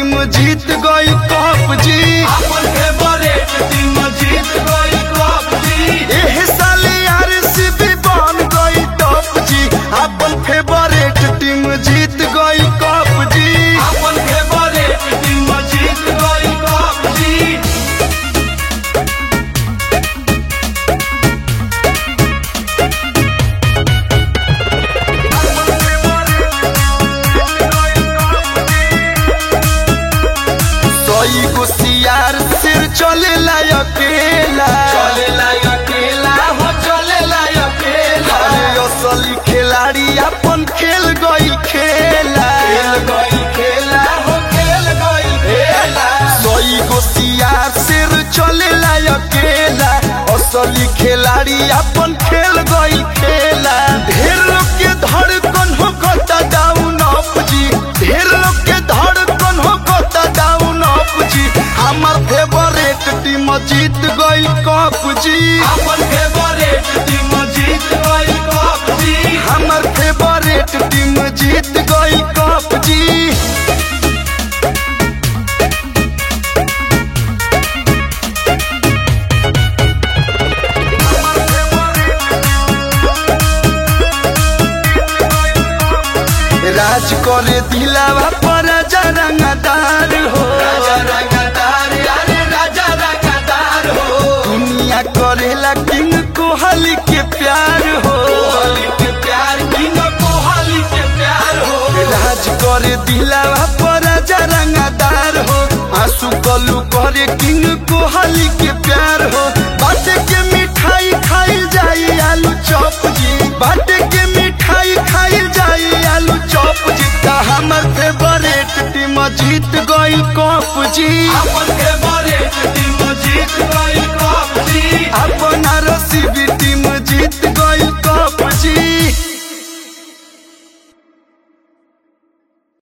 team जीत गई cup जी अपन फेवरेट टीम जीत गई कप जी एह साले आरसीबी बन गई टॉप जी अपन फेवरेट टीम जीत गई कप जी अपन फेवरेट टीम जीत गई कप जी सई गो सियार सिर चलेला अकेला चलेला अकेला हो चलेला अकेला अरे असली खिलाड़ी अपन खेल गई खेला खेल गई खेला हो खेल गई खेला सई गो सियार सिर चलेला अकेला असली खिलाड़ी अपन खेल गई खेला ढेर लोग के धड़कन हो गता डाउन अप जी ढेर लोग के धड़कन हो गता डाउन अप जी हमार फेवरेट टीम जीत गई कप जी अपन फेवरेट टीम जीत गई कप जी हमार फेवरेट टीम जीत गई कप जी राज करे दिलावा पर रंगदार हो राजा रंगदार अरे राजा रंगदार हो दुनिया करेला किंग कोहली के प्यार हो कोहली के प्यार किंग कोहली के प्यार हो राज करे दिलावा पर रंगदार हो आंसू कलू करे किंग कोहली के प्यार हो बाटे के मिठाई खाई जाई आलू चॉप जी बाटे के मिठाई खाई जाई आलू चॉप जी का हमर फेवरेट टीम जीत गई कप जी अपन फेवरेट टीम जीत गई कप जी अपन